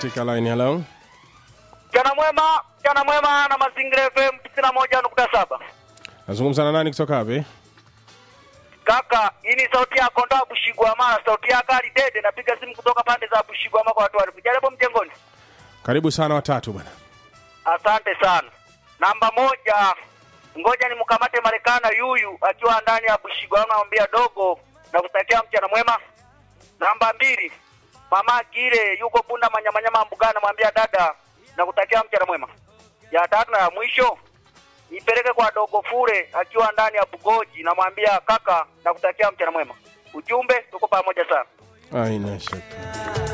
katika line. Hello, Mchana mwema, mchana mwema na Mazingira FM tisini na moja nukta saba. nazungumza na nani kutoka wapi? Kaka, hii ni sauti ya Konda Bushigwama, sauti ya Kali Dede. Napiga simu kutoka pande za Bushigwama kwa watu walifu. Jaribu mjengoni. Karibu sana watatu bwana. Asante sana. Namba moja, ngoja nimkamate Marekana yuyu akiwa ndani ya Bushigwama, namwambia dogo na kutakia mchana mwema. Namba mbili, mama Kile yuko Bunda Manyamanyama Mbugani, namwambia dada na kutakia mchana mwema. Ya tatu na ya mwisho nipeleke kwa dogo Fure akiwa ndani ya Bugoji, namwambia kaka na kutakia mchana mwema. Ujumbe, tuko pamoja sana. Aina shaka.